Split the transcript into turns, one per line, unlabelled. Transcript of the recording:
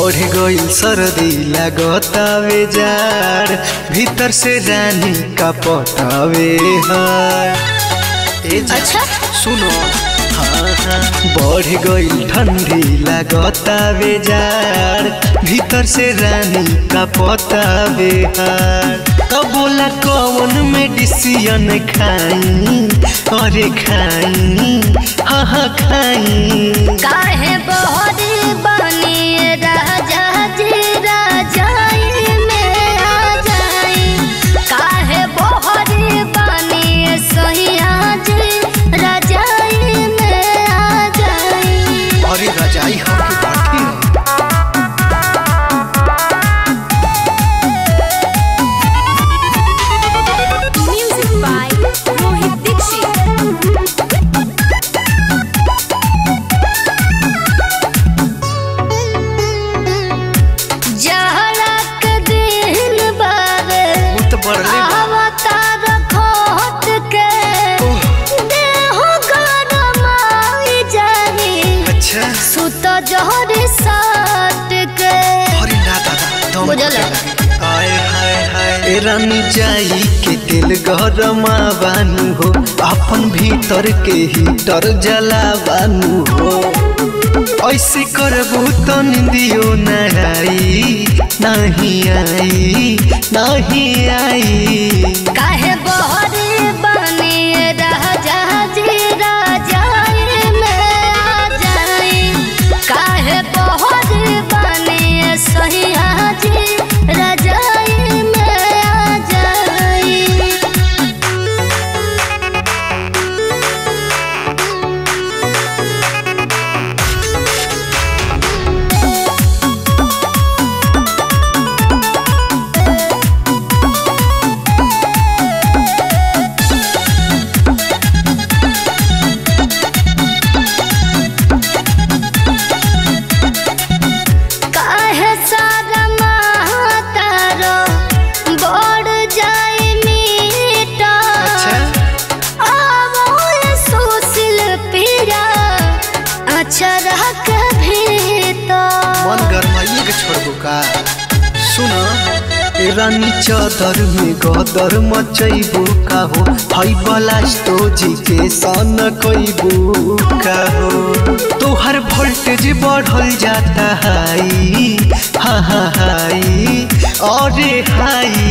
बढ़ गईल सर्दी लागतावे जार भीतर से रानी का पटावे हार ए जा,
अच्छा?
सुनो हाँ हाँ बढ़ गईल ठंडी लागतावे जार भीतर से रानी का पतावे हार तब बोला कौन मेडिसियन खाई अरे खाई हाँ हाँ खाई
काहे बहरी बनी राजा जी राजाई में आ जाई काहे बहरी बनी सैया जी राजाई में आ जाई
अरे रजाई हमके बाटी न।
म्यूजिक बाय रोहित दीक्षित जहरक दिन बावे
वो तो बढ़ले बा।
अवतार खोट के देह गरमाई जाही
अच्छा
सुत जहरी साट के
अरे ना दादा दम
बुझल?
घुटे लगे। हाय हाय हाय ए रानी जाई के दिल गरमा बानू हो अपन भीतर के हीटर जला बानू हो ऐसे करबू तो निंदियो न आई नहीं आई नहीं आई
काहे बहरी बनी राजा जी राजाई में आ जाई काहे बहरी बनी सैया जी राजाई में आ जाई काहे सारा मातारो बढ़ जाई मीटा
अच्छा
आवोय सुशील पीरा अचरा के भीतर
मन गरमाइए के छोड़बू का सुन ए रानी चादर में गदर मचैबू का हो हई बलास्तो जी के सन कैबू का हो तोहर वोल्टेज बढ़ल जाता हाई हा हा हाई अरे हाई